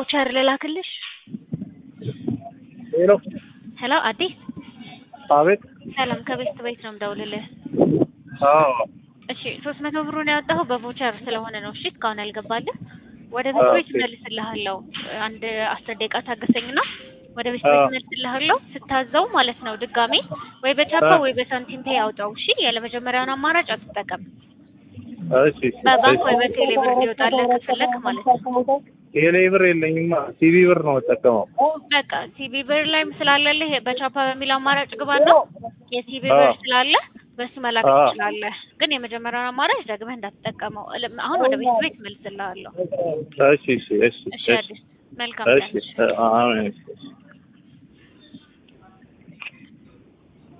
በቮቸር ልላክልሽ? ሄሎ ሄሎ አዲስ አቤት ሰላም ከቤት ቤት ነው የምደውልልህ። አዎ እሺ ሶስት መቶ ብሩን ያወጣኸው በቮቸር ስለሆነ ነው። እሺ እስካሁን ያልገባልህ ወደ ቤት ቤት ኦኬ። እመልስልሃለሁ። አንድ አስር ደቂቃ ታገሰኝና ወደ ቤት ቤት አዎ። እመልስልሃለሁ። ስታዘው ማለት ነው ድጋሜ ወይ በቻፓ አዎ። ወይ በሳንቲም ፔይ አውጣው። እሺ ያለመጀመሪያውን አማራጭ አትጠቀም። እሺ እሺ በባንክ ወይ እሺ። በቴሌ ብር እንዲወጣልህ ከፈለክ ማለት ነው። ቴሌ ብር የለኝማ ሲቢ ብር ነው የምጠቀመው። በቃ ሲቢ ብር ላይም ስላለልህ በቻፓ በሚል አማራጭ ግባና የሲቢ ብር አዎ። ስላለ በሱ መላክ አዎ። ትችላለህ። ግን የመጀመሪያውን አማራጭ ደግመህ እንዳትጠቀመው። እልም- አሁን ወደ ቤት ቤት እመልስልሃለሁ። እሺ እሺ እሺ እሺ እሺ አዲስ መልካም እሺ ቀን። አሜን እሺ እሺ